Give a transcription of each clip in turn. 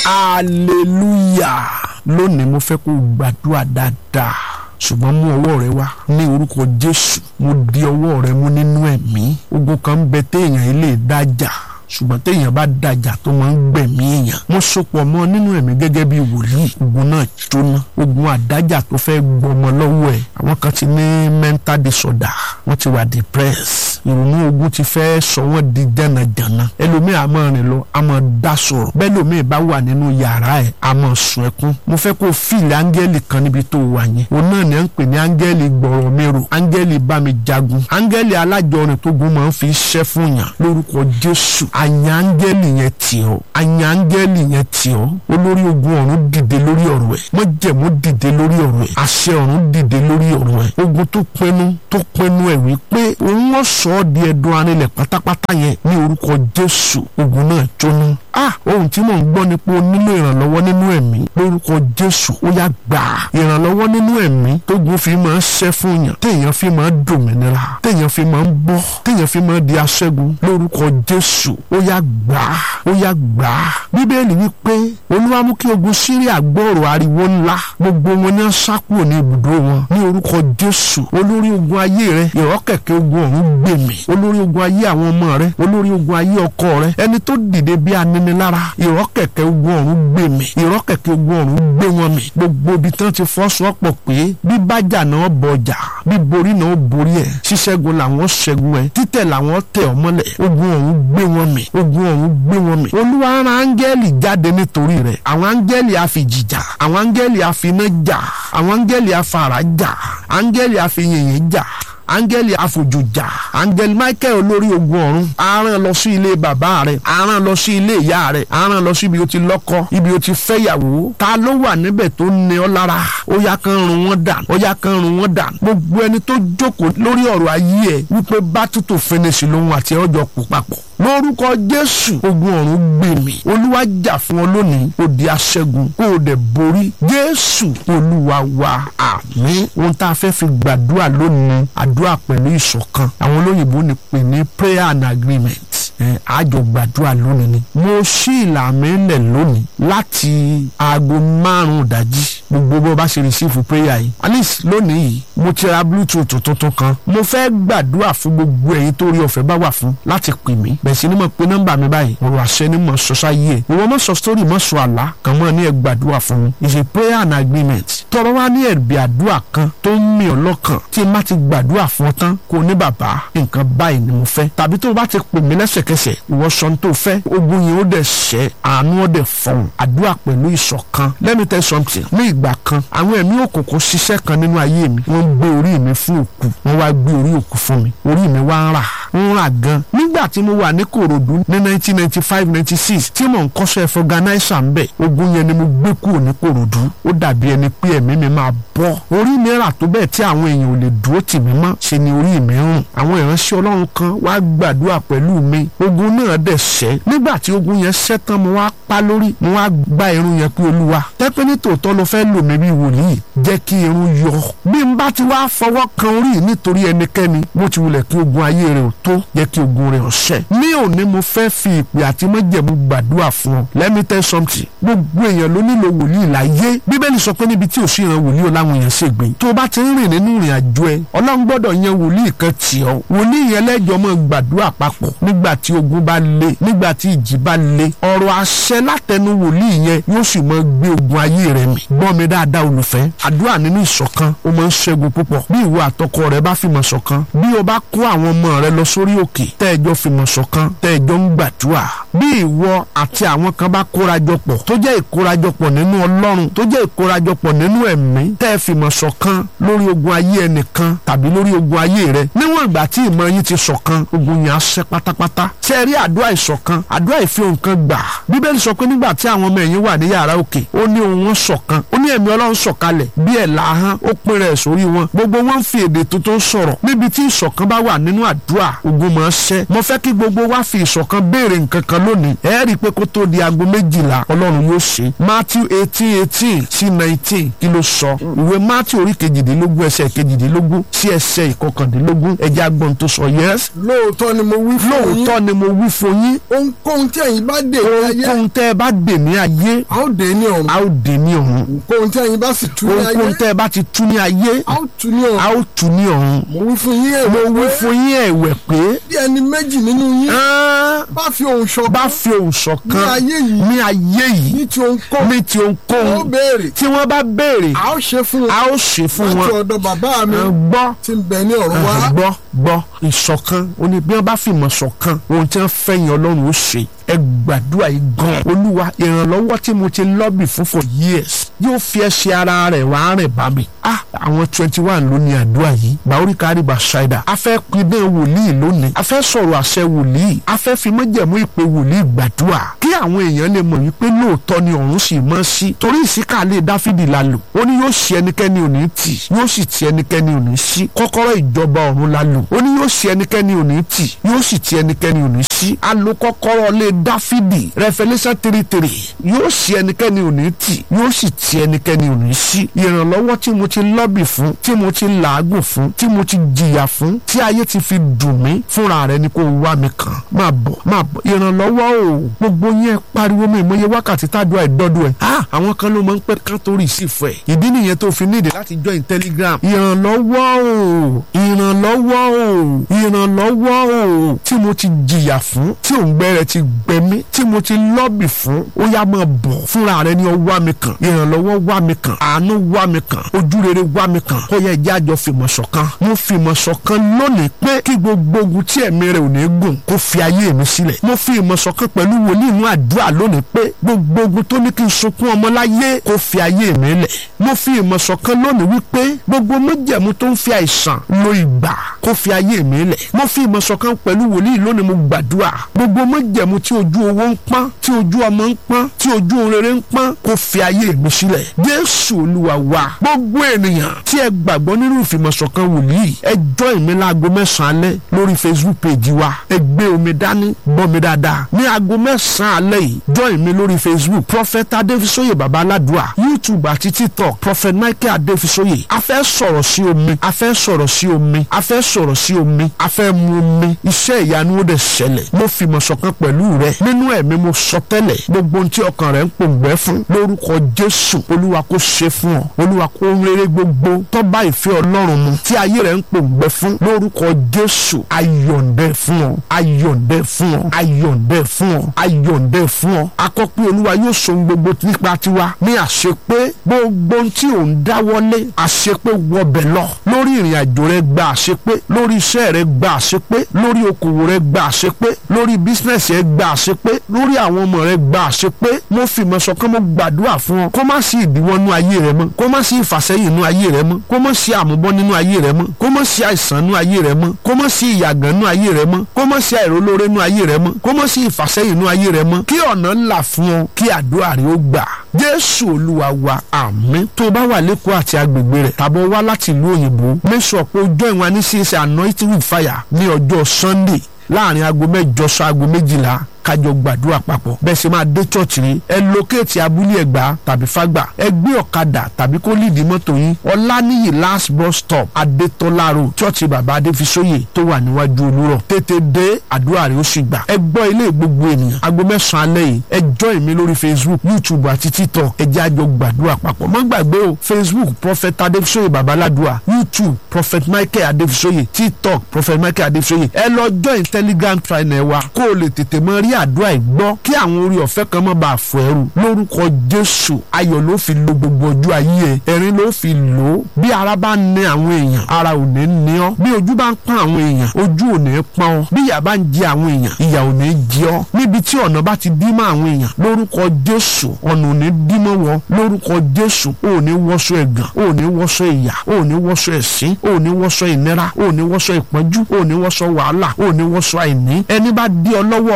hallelujah lónìí mo fẹ́ kó o gbàdúrà dáadáa ṣùgbọ́n mú ọwọ́ rẹ wá ní orúkọ jésù mo di ọwọ́ rẹ mú nínú ẹ̀mí ogun kan ń bẹ téèyàn yìí lè dájà ṣùgbọ́n téèyàn bá dájà tó máa ń gbẹ̀mí èèyàn mo sopọ̀ mọ́ nínú ẹ̀mí gẹ́gẹ́ bí wòlíì ogun náà jóná ogun àdájà tó fẹ́ gbọmọ lọ́wọ́ ẹ̀ àwọn kan ti ní mental disorder wọ́n ti wà depressed ìrònú ogun ti fẹ́ sọ wọ́n di jànàjànà ẹlòmíì a máa rìn lọ a máa dá sọ̀rọ̀ bẹ́ẹ̀ lòmíì bá wà nínú yàrá ẹ̀ a máa sun ẹkún mo fẹ́ kó fíìlì áńgẹ́lì kan níbi tó wà yẹn òun náà ni à ń pè ní áńgẹ́lì gbọ̀rọ̀ mérò áńgẹ́lì bá mi jagun áńgẹ́lì alájọrin tó gun máa ń fi ṣẹ́ fún yàn lórúkọ jésù àyàn áńgẹ́lì yẹn tì ọ́ àyàn áńgẹ́lì yẹn tì ọ́ olórí ogun ọ̀run dìde lórí ọ̀rọ̀ ẹ̀ májẹ̀mú dìde lórí ọ̀rọ̀ ẹ̀ àṣẹ ọ̀run dìde lórí ọ̀rọ̀ ẹ̀ ogun tó pinnu tó pinnu ẹ̀ wípé òun wọ́n sọ ọ́ di ẹ̀dùn arinlẹ̀ pátápátá yẹn ní orúkọ jésù ogun náà jóná ah ohun tí mò ń gbọ́ ni pé o nílò ìrànlọ́wọ́ nínú ẹ̀mí lórúkọ jésù ó yá gbà ìrànlọ́wọ́ nínú ẹ̀mí tógun fi máa ń ṣẹ́ fún yàn téèyàn fi máa ń dòmìnira téèyàn fi máa ń bọ́ téèyàn fi máa ń di aṣẹ́gun lórúkọ jésù ó yá gbà ó yá gbà bíbélì wípé olúwa mú kí ogun síríà gbọ́rọ̀ ariwo ńlá gbogbo wọn ní sá kúrò ní ibùdó wọn ní orúkọ jésù olórí ogun ayé rẹ ìrọ́kẹ̀kẹ̀ ogun ọ̀run gbèmí olórí ogun ayé àwọn ọmọ rẹ olórí ogun ayé ọkọ rẹ ẹni tó dìde bí aninilára ìrọ́kẹ̀kẹ̀ ogun ọ̀run gbèmí ìrọ́kẹ̀kẹ̀ ogun ọ̀run gbé wọn mì gbogbo ibi tán ti fọ́sọ́pọ̀ pé bí bájà náà bọjà bí borí náà borí ẹ̀ ṣíṣẹ́gun làwọn ṣẹ́gun ẹ̀ títẹ̀ làwọn tẹ̀ ọ́ mọ́lẹ̀ ogun ọ̀run gbé wọn mì ogun ọ̀run gbé wọn mì olúwa rán áńgẹ́lì jáde nítorí rẹ̀ àwọn áńgẹ́lì àfìjìjà àwọn áńgẹ́lì àfiná jà àwọn áńgẹ́lì àfàrà jà áńgẹ́lì àfihìnyìn jà áńgẹ́lì àfòjòjà áńgẹ́lì michael olórí ogun ọ̀run aràn lọ sí ilé bàbá rẹ̀ aràn lọ sí ilé ìyá rẹ̀ aràn lọ sí ibi o ti lọ́kọ ibi o ti fẹ́yàwó ta ló wà níbẹ̀ tó ní ọ lára ó yá kan run wọn dànù ó yá kan run wọn dànù gbogbo ẹni tó jókòó lórí ọ̀rọ̀ ayé ẹ̀ wípé bá tútù fẹnẹsì lòun àti ọjọ́ pò papọ̀ lórúkọ jésù ogun ọ̀run gbè mí olúwa jà fún ọ lónìí ó di aṣẹ́gun kó o dẹ̀ borí jésù olúwa wa àmín ohun tá a fẹ́ fi gbàdúrà lónìí àdúrà pẹ̀lú ìṣọ̀kan àwọn olóyìnbó ní pè ní prayer and agreement àjọ gbàdúrà lónìí ni mo ṣí ìlànà ilẹ̀ lónìí láti aago márùn-ún ìdájí gbogbo bó bá ṣe receive prayer yìí alice lónìí yìí mo ti ra bluetooth tuntun kan mo fẹ́ gbàdúrà fún gbogbo ẹ̀yin tó rí ọ̀fẹ́ bá wà fún láti pè mí bẹ̀rẹ̀ sí ni mo pe nọ́mbà mi báyìí ọ̀rọ̀ àṣẹ ni mo sọ sáyé ẹ̀ ìwọ mọ̀ sọ story mọ̀ sọ àlá kàn mọ́ ní ẹ gbàdúrà fún mi it's a prayer and agreement tọrọ wá ní ẹ̀bì àdúrà kan tó ń mì ọ́ lọ́kàn tí n bá ti gbàdúrà fún ọ tán kó o ní bàbá nǹkan báyìí ni mo fẹ́ tàbí tó o bá ti pè mí lẹ́sẹ̀kẹsẹ̀ ìwọ sọ tó fẹ́ ogun yẹn ó dẹ̀ ṣẹ́ àánú ó dẹ̀ fọ̀hún àdúrà pẹ̀lú ìṣọ̀kan let me tell you something ní ìgbà kan àwọn ẹ̀mí òkùnkùn ṣiṣẹ́ kan nínú ayé mi wọ́n ń gbé orí mi fún òkú wọ́n wá gbé orí òkú fún mi orí mi wá ń rà ń rà gan nígbà tí mo wà ní Kòròdú ní nineteen ninety five ninety six tí mò ń kọ́ṣẹ́ fọganáísà ń bẹ̀ ogun yẹn ni mo gbé kúrò ní Kòròdú ó dàbí ẹni pé ẹ̀mí mi máa bọ́ orí mi rà tó bẹ́ẹ̀ tí àwọn èèyàn ò lè dúró tì mí mọ́ ṣe ni orí mi rùn àwọn ìránṣẹ́ Ọlọ́run kan wá gbàdúrà pẹ̀lú mi ogun náà dẹ̀ ṣẹ́ nígbà tí ogun yẹn ṣẹ́ tán mo wá pa lórí mo wá gba irun yẹn pé Olúwa tẹ́pẹ́ ní tòótọ́ ló fẹ́ lò mí bí wòlíì jẹ́ kí irun yọ bí n bá ti wá fọwọ́ kan orí nítorí ẹnikẹ́ni bó ti wulẹ̀ kí ogun ayé rẹ̀ ò tó jẹ́ kí ogun rẹ̀ ọ̀ṣẹ́ ní òní mo fẹ́ fi ìpè àti májẹ̀mú gbàdúrà fún ọ let me tell something gbogbo èèyàn ló nílò wòlíì láyé bíbélì sọ pé níbi tí ò sí ìran wòlíì ọláwọn èèyàn ṣègbè tó o bá ti ń rìn nínú ìrìn àjò ẹ ọlọ́run gbọ́dọ̀ yan wòlíì kan tì ọ́ wòlíì yẹn lẹ́jọ́ mọ́ gbàdúrà papọ̀ nígbà tí ogun bá le nígbà tí ìjì bá le ọ̀rọ̀ àṣẹ látẹnu wòlíì yẹn yóò sì mọ gbé ogun ayé rẹ mì gbọ́ mi dáadáa olùfẹ́ àdúrà nínú ìṣọ̀kan ó máa ń ṣẹ́gun púpọ̀ bí ìwọ àtọkọ rẹ bá fìmọ̀ ṣọ̀kan bí o bá kó àwọn ọmọ rẹ lọ sórí òkè tẹ́ẹ̀jọ́ fìmọ̀ ṣọ̀kan tẹ́ẹ̀jọ́ ń gbàdúrà bí ìwọ àti àwọn kan bá kórajọpọ̀ tó jẹ́ ìkórajọpọ̀ nínú ọlọ́run tó jẹ́ ìkórajọpọ̀ nínú ẹ̀mí tẹ́ẹ̀ fìmọ̀ ṣọ̀kan lórí ogun ayé ẹnìkan tàbí lórí ogun ayé rẹ níwọ̀n ìgbà tí ìmọ̀ yín ti ṣọ̀kan ogun yẹn á ṣẹ́ pátápátá ṣe rí àdúrà ìṣọ̀kan àdúrà ìfihàn nǹkan gbà bíbélì sọ pé nígbà tí àwọn ọmọ ẹ̀yìn wà ní yàrá òkè ó ní ohùn wọn ṣọ̀kan ó ní ẹ̀mí ọlọ́run sọ̀kalẹ̀ bí ẹ̀ làhán ó pín rẹ̀ sórí wọn gbogbo wọn ń fi èdè tuntun sọ̀rọ̀ níbi tí ìṣọ̀kan bá wà nínú àdúrà ogun máa ṣẹ́ mo fẹ́ kí gbogbo wa fi ìṣọ̀kan béèrè nǹkan kan lónìí ẹ rí i pé kó tó di aago méjìlá ọlọ́run yóò ṣe matthew eighteen eighteen sí nineteen kí ló sọ ìwé matthew orí kejìdínlógún ẹsẹ̀ kejìdínlógún sí ẹsẹ̀ ìkọkàndínlógún ẹjẹ́ agbọ́n tó sọ yes lóòótọ́ ni mo wí fún yín lóòótọ́ ni mo wí fún yín ohunkóhun tí ẹ̀yin bá dè ní ayé ohunkóhun tẹ́ ẹ bá dè ní ayé a ó dè ní ọ̀run a ó dè ní ọ̀run ohunkóhun tí ẹ̀yin bá sì tú ní ayé ohunkóhun tẹ́ ẹ bá ti tú ní ayé a ó tú ní a ọ̀run ó tú ní ọ̀run mo wí fún yín mo èwe wí fún yín ẹ̀wẹ̀ pé bí ẹni méjì nínú yín án bá fi ohùn ṣọ̀kan bá fi òun ní ṣọ̀kan ayé yìí ní ayé yìí ní ti ohunkóhun ní ti ó ohunkóhun béèrè tí wọ́n bá béèrè a ó ṣe fún a wọn ó ṣe fún láti wọn ọ̀dọ̀ bàbá mi Ẹ gbọ́ tí ń bẹ ní ọ̀run wá gbọ́ gbọ́ ìṣọ̀kan ó ní bí wọ́n bá fìmọ̀ ṣọ̀kan ohun tí wọ́n fẹ́ yẹn ọlọ́run ó ṣe ẹ gbàdúrà yìí gan olúwa ìrànlọ́wọ́ tí mo ti lọ́bì fún for years yóò fi ẹsẹ̀ ara rẹ̀ wá rìn bá mi ah àwọn twenty one ló ní àdúrà yìí bàórí kárí bá ṣáìdà a fẹ́ pinnu wòlíì lónìí a fẹ́ sọ̀rọ̀ àṣẹ wòlíì a fẹ́ fi mọ́jẹ̀mú ìpè wòlíì gbàdúrà kí àwọn èèyàn lè mọ̀ wípé lóòótọ́ ni ọ̀run sì mọ́ sí torí ìsíkàlẹ̀ dáfídì la lò ó ní yóò ṣe ẹnikẹ́ni ò ní tì yóò sì ti ẹnikẹ́ni ò ní sí kọ́kọ́rọ́ ìjọba ọ̀run la lò ó ní yóò ṣe ẹnikẹ́ni ò ní tì yóò sì ti ẹnikẹ́ni ò ní sí a lo kọ́kọ́rọ́ lé dáfídì Revelation three three yóò ṣe ẹnikẹ́ni ò ní tì yóò sì ti ẹnikẹ́ni ò ní sí ìrànlọ́wọ́ tí mo ti lọ́bì fún tí mo ti làágùn fún tí mo ti jìyà fún tí ayé ti fi dùn mí fúnra rẹ ni kò wá mi kàn máa bọ̀ máa bọ̀ ìrànlọ́wọ́ o gbogbo yẹn pariwo mi ìmọ̀ye wákàtí tádùá ìdọ́dọ̀ ẹ̀ ah àwọn kan ló máa ń pẹ́ kán torí sí fún ẹ̀ ìdí nìyẹn tó fi nídìí láti join telegram ìrànlọ́wọ́ o ìrànlọ́wọ́ o ìrànlọ́wọ́ o tí mo ti jìyà fún tí òǹgbẹ rẹ ti gbẹ mí tí mo ti lọ́bì fún ó yá máa bọ̀ fúnra rẹ ni ó wá mi kàn ìrànlọ́wọ́ wá mi kàn àánú wá mi kàn ojú rere wá mi kàn ó yẹ ẹjẹ́ àjọ fìmọ̀ ṣọ̀kan mo fìmọ̀ ṣọ̀kan lónìí pé kí gbogbo ogun tí ẹ̀mí rẹ̀ ò ní gùn kó fi ayé mi sílẹ̀ mo fi ìmọ̀ ṣọ̀kan pẹ̀lú wòlíì inú àdúrà lónìí pé gbogbo ogun tó ní kí n sunkún ọmọ láyé kó fi ayé mi lẹ̀ mo fi ìmọ̀ ṣọ̀kan lónìí wípé gbogbo májẹ̀mú tó ń fi àìsàn lo ìgbà kó fi ayé mi lẹ̀ mo fi ìmọ̀ ṣọ̀kan pẹ̀lú wòlíì lónìí mo gbàdúrà gbogbo májẹ̀mú tí ojú owó ń pọ́n tí ojú ọmọ ń pọ́n tí ojú ohun rere ń pọ́n kó fi ayé mi sílẹ̀ jésù olúwa wa gbogbo ènìyàn tí ẹ gbàgbọ́ nínú ìfìmọ̀ṣọ̀kan wòlíì ẹ join mi láago mẹ́sàn-án alẹ́ lórí facebook page wa ẹ gbé omi dání gbọ́ mi dáadáa ní aago mẹ́sàn-án alẹ́ yìí join mi lórí facebook prophet adéfisóyè baba aládùá youtube àti tiktok prophet michael adéfisóyè a fẹ́ sọ̀rọ̀ sí omi a fẹ́ sọ̀rọ̀ sí omi a fẹ́ sọ̀rọ̀ sí omi a fẹ́ mu omi iṣẹ́ ìyanu ó dẹ̀ ṣẹlẹ̀ mo fìmọ̀ṣọ̀kan pẹ̀lú rẹ nínú ẹ̀mí mo sọ tẹ́lẹ̀ gbogbo ohun tí ọkàn rẹ ń pòǹgbẹ́ fún lórúkọ jésù olúwa kó ṣe fún ọ olúwa kó rere gbogbo tó bá ìfẹ́ ọlọ́run mu tí ayé rẹ ń pòǹgbẹ́ fún lórúkọ jésù ayọ̀ǹdẹ fún ọ ayọ̀ǹdẹ fún ọ ayọ̀ǹdẹ fún ọ ayọ̀ǹdẹ fún ọ akọ́pẹ́ olúwa yóò so ohun gbogbo nípa tiwa ní àṣepé gbogbo ohun tí ò ń dáwọ́lé àṣepé wọbẹ̀ lọ lórí ìrìn àjò rẹ gba àṣepé lórí iṣẹ́ rẹ gba àṣepé lórí okòwò rẹ gba àṣepé lórí bísínẹ́sì rẹ gba àṣepé lórí àwọn ọmọ rẹ gba àṣepé mo fìmọ̀ ṣọ̀kan mo gbàdúrà fún ọ kó má sí ìdíwọ́ nínú ayé rẹ mọ́ kó má sí ìfàsẹ́yìn nínú ayé rẹ mọ́ kó má sí àmúbọ́ nínú ayé rẹ mọ́ kó má sí àìsàn nínú ayé rẹ mọ́ kó má sí ìyàgàn nínú ayé rẹ mọ́ kó má sí àìrólóore nínú ayé rẹ mọ́ kó má sí ìfàsẹ́yìn nínú ayé rẹ mọ́ kí ọ̀nà là fún ọ kí àdúrà rẹ ó gbà jésù olúwa wa àmín tó o bá wà lẹ́kọ̀ọ́ àti agbègbè rẹ̀ tàbí wá láti ìlú òyìnbó mẹ́sàn-án pé ojú ìwọ̀n ní csc anointing with fire ní ọjọ́ sunday láàrin aago mẹ́jọ sọ aago méjìlá kájọ gbàdúrà papọ̀ bẹ́ẹ̀ sì máa dé church rí ẹ lókèétì abúlé ẹ̀gbá tàbí fágbà ẹ gbé ọ̀kadà tàbí kó lídìí mọ́tò yín ọláníyì last bus stop adétọ́lá road church bàbá adéfisóyè tó wà níwájú olúrọ̀ tètè dé àdúrà rẹ̀ ó sì gbà ẹ gbọ́ ilé gbogbo ènìyàn aago mẹ́sàn-án alẹ́ yìí ẹ join mi lórí facebook youtube àti tiktok ẹ jẹ́ àjọ gbàdúrà papọ̀ má gbàgbé o facebook prophet adéfisóyè babaládùá youtube prophet michael adéfisóyè tiktok prophet michael adéfisóyè ẹ lọ join telegram channel wa kó o lè tètè mọ rí àdúrà ìgbọ́ kí àwọn orí ọ̀fẹ́ kan má bàa fọ ẹrù lórúkọ jésù ayọ̀ ló fi lo gbogbo ọjọ́ ayé ẹ ẹ̀rín ló fi lò ó bí ara bá ń ní àwọn èèyàn ara ò ní ní ọ́ bí ojú bá ń pọ́n àwọn èèyàn ojú ò ní pọ́n ọ́ bí ìyà bá ń jẹ àwọn èèyàn ìyà ò ní jẹ ọ́ níbi tí ọ̀nà bá ti dí mọ́ àwọn èèyàn lórúkọ jésù ọ̀nà ò ní dí mọ́ wọ́ lórúkọ jésù ò ní wọṣọ ẹ̀gàn ò ní wọṣọ ìyà ò ní wọṣọ ẹ̀sín ò ní wọṣọ ìnira ò ní wọṣọ ìpọ́njú ò ní wọṣọ wàhálà ò ní wọṣọ àìní ẹni bá dí ọ lọ́wọ́ ọlọ́run yóò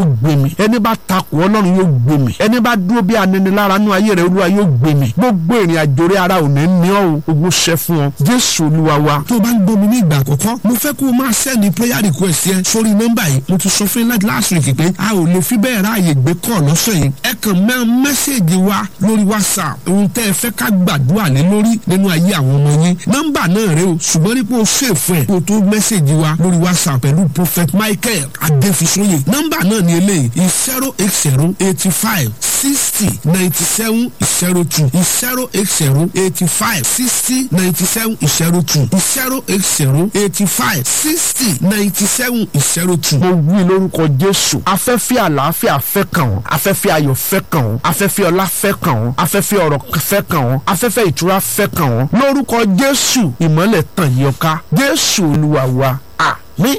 yóò gbé mi ẹni bá takò ọlọ́run yóò gbé mi ẹni bá dúró bí aninilára nú ayé rẹ olúwa yóò gbé mi gbogbo ìrìn àjò rẹ ara ò ní ní ọ́ o ogun ṣẹ fún ọ jésù olúwa wa. tó o bá ń gbọ́ mi ní ìgbà àkọ́kọ́ mo fẹ́ kó o máa sẹ́ni prayer request yẹn sórí nọ́mbà yìí mo ti sọ fún yín láti last week pé a ò lè fi bẹ́ẹ̀ ráàyè gbé kọ́ lọ́sọ̀ yìí ẹ kàn mẹ́ mẹ́sẹ̀gì wa lórí whatsapp ohun tẹ́ ẹ fẹ́ ká gbàdúrà lé lórí nínú ayé àwọn ọmọ yín nọ́mbà náà rẹ o ṣùgbọ́n nípa o ṣèfù ẹ̀ kó o tó mẹ́sẹ̀gì wa lórí whatsapp pẹ̀lú prophet michael adéfisóyè nọ́mbà náà ni eléyìí zero eight zero eighty five sixty ninety seven zero two zero eight zero eighty five sixty ninety seven zero two zero eight zero eighty five sixty ninety seven zero two. mo wí lórúkọ jésù afẹ́fẹ́ àlàáfíà fẹ́ kàn ọ́ afẹ́fẹ́ ayọ̀ fẹ́ kàn ọ́ afẹ́fẹ́ ọlá fẹ́ kàn ọ́ afẹ́fẹ́ ọ̀rọ̀ fẹ́ kàn ọ́ afẹ́fẹ́ ìtura fẹ́ kàn ọ́ lórúkọ jésù ìmọ́lẹ̀ tàn yí ọ ká jésù olúwa wa àmín.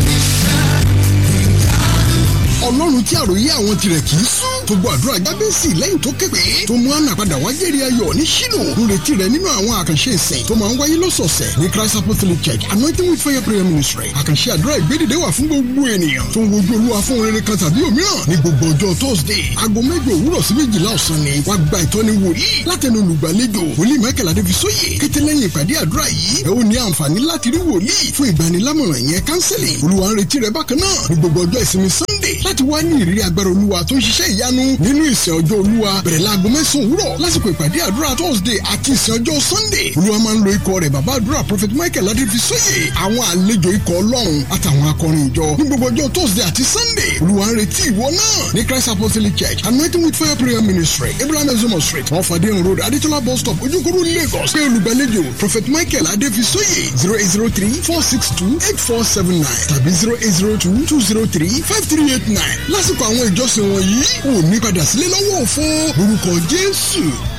ọlọ́run tí àròyé àwọn tirẹ̀ kì í sùn tó gbọ́ àdúrà jábẹ́sì lẹ́yìn tó képe tó mú àná padà wá jẹ́rìí ayọ̀ ní ṣínú ń retí rẹ̀ nínú àwọn àkànṣe ìsìn tó máa ń wáyé lọ́sọ̀ọ̀sẹ̀ ní christ apostolic church anointing with fire prayer ministry àkànṣe àdúrà ìgbédìde wà fún gbogbo ènìyàn tó ń wojú olúwa fún rere kan tàbí òmíràn ní gbogbo ọjọ́ thursday aago mẹ́jọ òwúrọ̀ sí méjìlá ọ̀sán ni wàá gba ìtọ́ni wòlíì látẹnu olùgbàlejò wòlíì michael adébísóyè kété lẹ́yìn ìpàdé àdúrà yìí ẹ ó ní àǹfààní láti rí wòlíì fún ìgbanilámọ̀ràn yẹn counseling olúwa ń retí rẹ bákan náà ní gbogbo ọjọ́ ìsinmi sunday láti wá ní ìrírí agbára olúwa tó ń ṣiṣẹ́ ìyanu nínú ìsìn ọjọ́ olúwa bẹ̀rẹ̀ láago mẹ́sàn-án òwúrọ̀ lásìkò ìpàdé àdúrà thursday àti ìsìn ọjọ́ sunday olúwa máa ń lo ikọ̀ rẹ̀ bàbá àdúrà prophet michael adéfisóyè àwọn àlejò ikọ̀ ọlọ́run àtàwọn akọrin ìjọ ní gbogbo ọjọ́ thursday àti sunday olúwa ń retí ìwọ náà ní christ apostolic church anointing with fire prayer ministry abraham ezomo street off adeyan road adetola bus stop ojúkòrò lagos pé olùgbàlejò prophet michael adéfisóyè zero eight zero three four six two eight four seven nine tàbí zero eight zero two two zero three five three eight nine lásìkò àwọn ìjọsìn wọ̀nyí ò ní padà sílé lọ́wọ́ òfo lórúkọ jésù